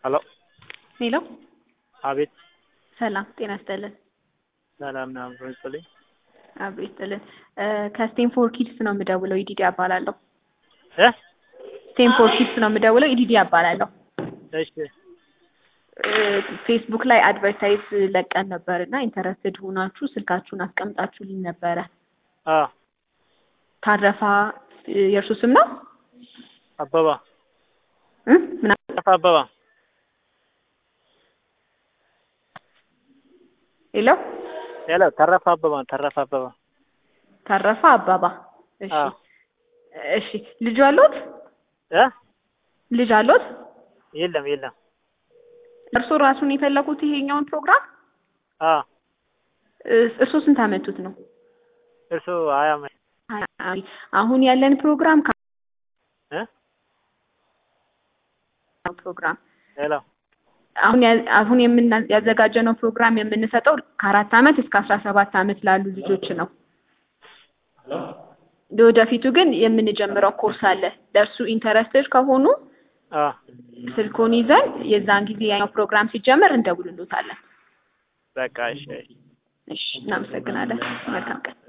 ሄሎ ሄሎ አቤት ሰላም ጤና ይስጥልን። ሰላም ነው አብሮ ይስጥልኝ። አብሮ ይስጥልን። ከስቴንፎር ኪድስ ነው የምደውለው። ኢዲዲ አባላለሁ። እ ስቴንፎር ኪድስ ነው የምደውለው። ኢዲዲ አባላለሁ። እሺ ፌስቡክ ላይ አድቨርታይዝ ለቀን ነበር እና ኢንተረስትድ ሆናችሁ ስልካችሁን አስቀምጣችሁልኝ ነበረ። አ ታረፋ የእርሱ ስም ነው አበባ እ ምን ተረፈ አበባ ሄሎ ሄሎ ተረፈ አበባ ተረፈ አበባ ታረፋ አባባ። እሺ አዎ። እሺ ልጅ አሉት? እ ልጅ አሉት? የለም የለም እርሱ ራሱን የፈለጉት ይሄኛውን ፕሮግራም አ እርሱ ስንት አመቱት ነው? እርሱ ሀያ ዓመት ሀያ ዓመት። አሁን ያለን ፕሮግራም ከ- እ ፕሮግራም ሄሎ አሁን ያ- አሁን የምና ያዘጋጀነው ፕሮግራም የምንሰጠው ከአራት አመት እስከ አስራ ሰባት አመት ላሉ ልጆች ነው። ለወደፊቱ ግን የምንጀምረው ኮርስ አለ። ለእርሱ ኢንተረስትድ ከሆኑ አ ስልኮን ይዘን የዛን ጊዜ ያኛው ፕሮግራም ሲጀመር እንደውልሎታለን። በቃ እሺ እሺ፣ እናመሰግናለን። መልካም ቀን።